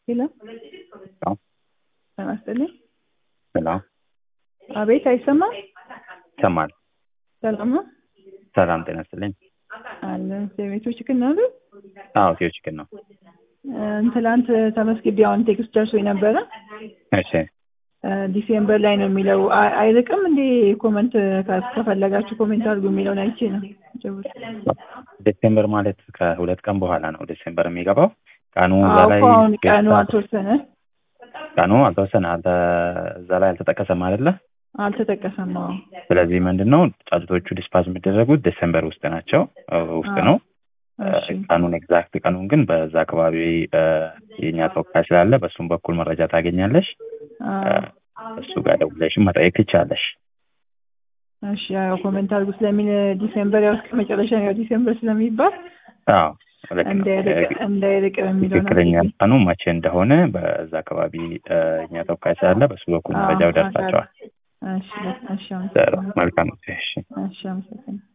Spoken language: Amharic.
ሄሎ አዎ። ጤና ይስጥልኝ። ሰላም አቤት፣ አይሰማም? ይሰማል። ሰላም ነው ሰላም ጤና ይስጥልኝ። አለ ቤቶች ግን ነው አዎ ቴዎ ችግር ነው። ትላንት ተመስግቤ አሁን ቴክስት ደርሶ ነበረ እሺ ዲሴምበር ላይ ነው የሚለው አይ- አይርቅም እንዴ? ኮመንት ከ- ከፈለጋችሁ ኮሜንት አድርጉ የሚለውን አይቼ ነው ጀምር ዲሴምበር ማለት ከሁለት ቀን በኋላ ነው ዲሴምበር የሚገባው። ቀኑ እዛ አዎ ላይ እኮ አሁን ቀኑ ጌታ- አልተወሰነ ቀኑ አልተወሰነ አልተ እዛ ላይ አልተጠቀሰም አይደለ? አልተጠቀሰም። አዎ ስለዚህ ምንድን ነው ጫጩቶቹ ዲስፓዝ የሚደረጉት ዲሴምበር ውስጥ ናቸው እ ውስጥ ነው። እሺ ቀኑን ኤግዛክት ቀኑን ግን በዛ አካባቢ እ የእኛ ተወካይ ስላለ በእሱም በኩል መረጃ ታገኛለሽ። አዎ እሱ ጋር ደውለሽም መጠየቅ ትችላለሽ። እሺ ያው ኮሜንት አድርጉ ስለሚል ዲሴምበር ያው እስከ መጨረሻ ያው ዲሴምበር ስለሚባል አዎ ልክ ነው። እንዳይርቅ እንዳይርቅ የሚለው ትክክለኛ ቀኑ መቼ እንደሆነ በዛ አካባቢ እ እኛ ተወካይ ስላለ በእሱ በኩል መረጃው ደርሳቸዋል። እሺ እሺ አመሰግናለሁ። መልካም እሺ እሺ አመሰግናለሁ።